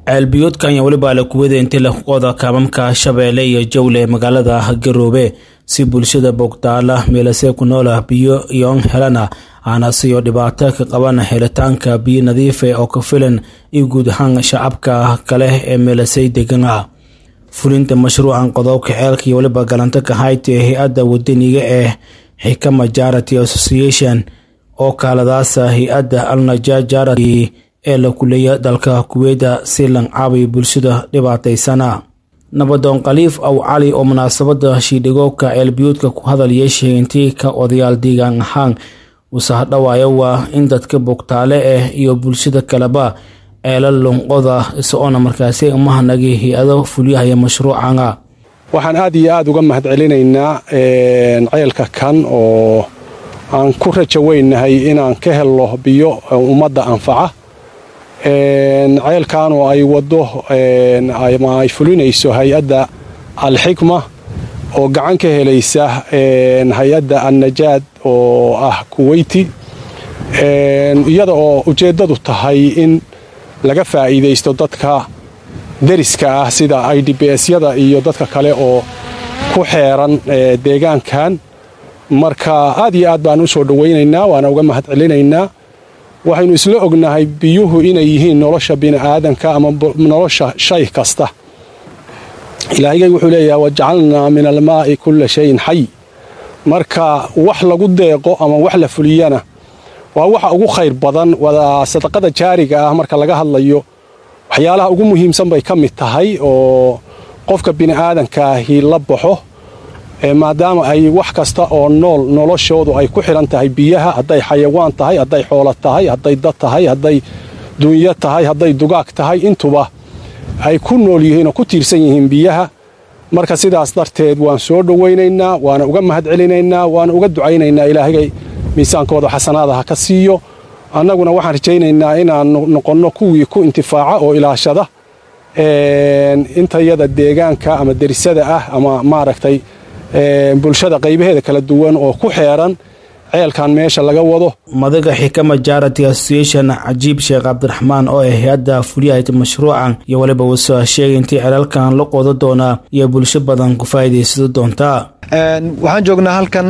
ceelbiyoodkan ayaa weliba la kuwada intii laquqoda kaamamka shabeelle iyo jawle magaalada garoobe si bulshada bogtaala meelasee ku noola biyo iyoon helana aana siyo dhibaato ka qaban helitaanka biyo nadiife oo ka filan iyo guud ahaan shacabka kale ee meelasey degan ah fulinta mashruucan qodobka ceelka iyo weliba galanto ka hayta ee hay-adda wadaniga ee xikama jarity association oo kaaladaasa hay-adda alnaja jarity ee la kuleeya dalka kuweyda si lancaabiyo bulshada dhibaataysana nabadoon khaliif aw cali oo munaasabada shiidhigoobka ceelbiyuudka ku hadal yeeshay intii ka odayaal deegaan ahaan usahadhawaayo waa in dadka bogtaale ah iyo bulshada kaleba ceela lunqoda isagoona markaasi umahanagii hay-ado fulyahaya mashruucana waxaan aad iyo aad uga mahad celinaynaa ceelka kan oo aan ku rajo weynahay inaan ka helno biyo ummadda anfaca ceelkan oo ay waddo ama ay fulinayso hay-adda alxikma oo gacan ka helaysa hay-adda annajaad oo ah kuweyti iyada oo ujeeddadu tahay in laga faa'iidaysto dadka deriska ah sida i d b s-yada iyo dadka kale oo ku xeeran deegaankan marka aad iyo aad baan u soo dhowaynaynaa waana uga mahad celinaynaa waxaynu isla ognahay biyuhu inay yihiin nolosha bini'aadanka ama nolosha shay kasta ilaahigay wuxuu leeyahay wajacalnaa min almaa'i kulla shayin xay marka wax lagu deeqo ama wax la fuliyana waa waxa ugu khayr badan wada sadaqada jaariga ah marka laga hadlayo waxyaalaha ugu muhiimsan bay ka mid tahay oo qofka bini'aadankaahi la baxo maadaama ay wax kasta oo nool noloshoodu ay ku xidhan tahay biyaha hadday xayawaan tahay hadday xoolo tahay hadday dad tahay hadday dunyo tahay hadday dugaag tahay intuba ay ku nool yihiin oo ku tiirsan yihiin biyaha marka sidaas darteed waan soo dhowaynaynaa waana uga mahad celinaynaa waana uga ducaynaynaa ilaahigay miisaankooda xasanaada ha ka siiyo annaguna waxaan rajaynaynaa inaan noqonno kuwii ku intifaaca oo ilaashada intayada deegaanka ama derisada ah ama maaragtay bulshada qaybaheeda kala duwan oo ku xeeran ceelkan meesha laga wado madaga xikama jarity association cajiib sheekh cabdiraxmaan oo ah hay-adda fulyahayta mashruucan iyo weliba wuusoo sheegay intii ceelaalkan la qodo doonaa iyo bulsho badan ku faa'iidaysado doontaa waxaan joognaa halkan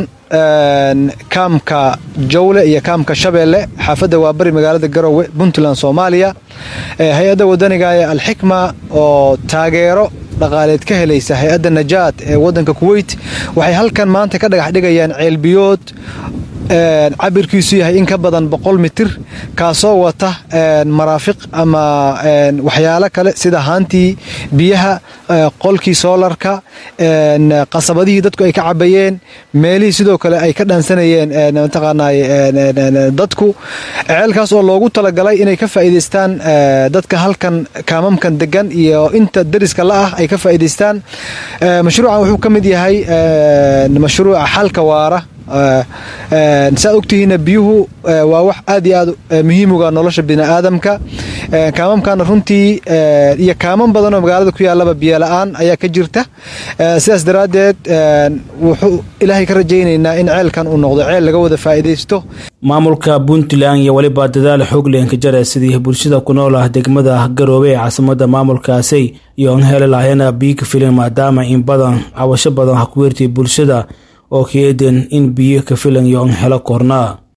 kaamka jawle iyo kaamka shabeelle xaafadda waabari magaalada garowe puntland soomaaliya hay-adda wadaniga ee alxikma oo taageero dhaqaaleed ka helaysa hay-adda najaad ee waddanka kuweyt waxay halkan maanta ka dhagax dhigayaan ceelbiyood cabirkiisu yahay in ka badan boqol mitir kaasoo wata maraafiq ama waxyaalo kale sida haantii biyaha qolkii soolarka qasabadihii dadku ay ka cabayeen meelihii sidoo kale ay ka dhaansanayeen mataqaanay dadku ceelkaas oo loogu talagalay inay ka faa'iidaystaan dadka halkan kaamamkan degan iyo inta deriska la ah ay ka faa'iidaystaan mashruucan wuxuu ka mid yahay mashruuca xalka waara saa ogtihiina biyuhu waa wax aad iyo aad muhiimuga nolosha bini'aadamka kaamamkana runtii iyo kaaman badanoo magaalada ku yaalaba biyola-aan ayaa ka jirta sidaas daraaddeed wuxuu ilaahay ka rajaynaynaa in ceelkan uu noqdo ceel laga wada faa'iidaysto maamulka puntland iyo weliba dadaal xooglenka jare sidii bulshada ku nool ah degmada garoobe ee caasimada maamulkaasi iyo an heli lahayana biyo ka filan maadaama in badan cabasho badan ha ku weertay bulshada oo ka eeden in biyo ka filan iyo an helo koornaa